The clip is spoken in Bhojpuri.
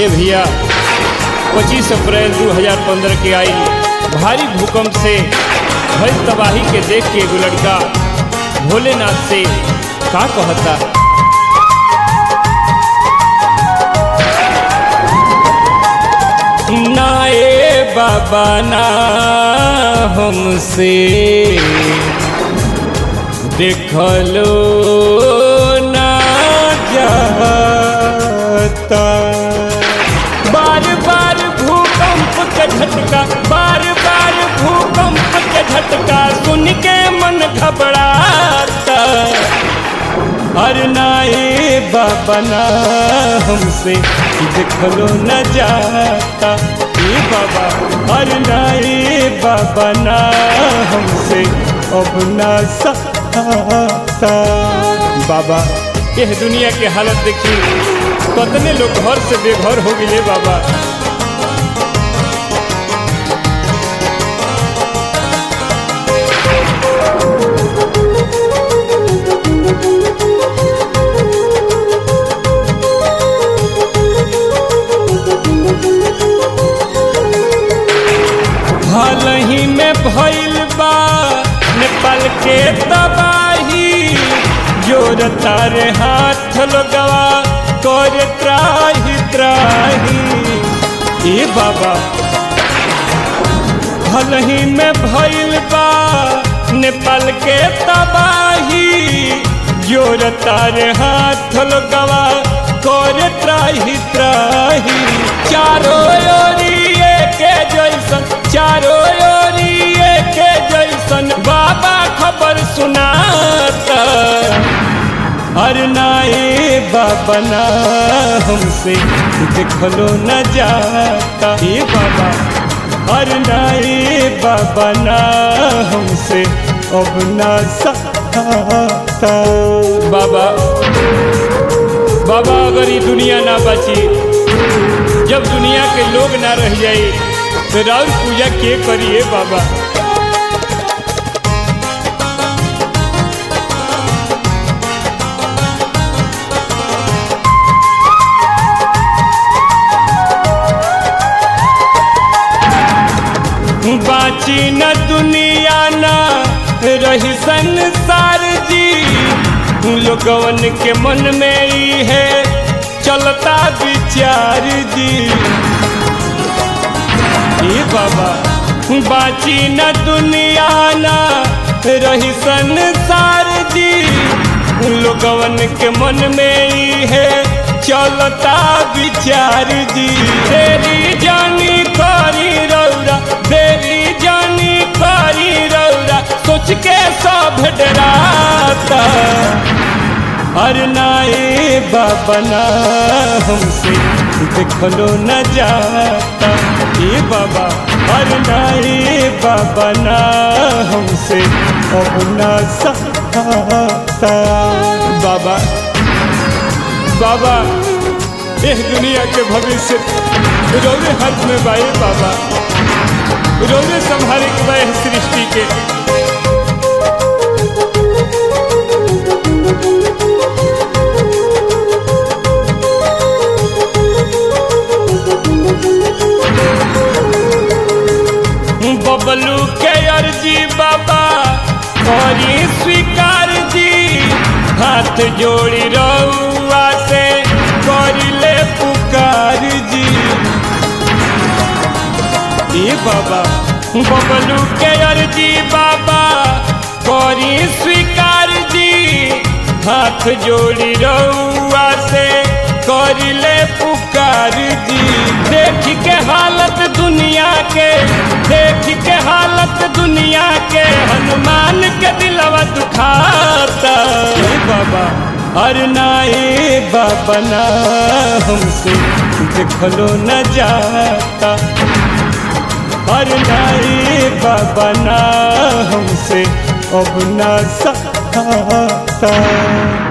ए भैया पच्चीस अप्रैल 2015 के आई भारी भूकंप से भई तबाही के देख के एगो लड़का भोलेनाथ से का कहता ना ए बाबा ना हमसे देखलो ना जाता बार बार भूकंप के झटका बार बार भूकंप के झटका सुन के मन घबराता अरे ना ए बाबा ना हमसे देखलो न जाता ए बाबा अरे ना ए बाबा ना हमसे अब ना सहाता बाबा यह दुनिया के हालत देखी कतने लोग घर से बेघर हो गए बाबा हाल ही में भइल बा नेपाल के तबाही जोर तारे हाथ लगवा कर त्राही त्राही ए बाबा हाल ही में भइल बा नेपाल के तबाही जोर तारे हाथ लगवा कर त्राही त्राही चारों ओरिए के जैसन चारों ओरिए के जैसन बाबा खबर सुनाता अरे ना ए बाबा ना हमसे देखलो न जाता ए बाबा अरे ना ए बाबा ना हमसे अब ना सहाता बाबा बाबा अगर ये दुनिया ना बची जब दुनिया के लोग ना रह जाए तो राउर पूजा के करिए बाबा बाची न दुनिया ना रही संसार जी लोगवन के मन में ही है चलता विचार जी ए बाबा बाची न दुनिया ना रही संसार जी लोगवन के मन में ही है चलता विचार जी तेरी जानी करी रौरा तेरी जानी करी रौरा सोच के सब डराता अरे ना ए बाबा ना हमसे देखलो न जाता ए बाबा अरे ना ए बाबा ना हमसे अब ना सहाता बाबा बाबा एह दुनिया के भविष्य रोने हाथ में बाए बाबा रोने संभाले के बाए सृष्टि के बबलू के अर्जी बाबा करी स्वीकार जी हाथ जोड़ी रउआ से करी ले पुकार जी ए बाबा बबलू के अर्जी बाबा करी स्वीकार जी हाथ जोड़ी रउआ से करी ले पुकार जी देख के हालत दुनिया के देख के हालत दुनिया के हनुमान के दिलवा दुखाता ए बाबा अरे ना ए बाबा ना हमसे देखलो न जाता अरे ना ए बाबा ना हमसे अब ना सहाता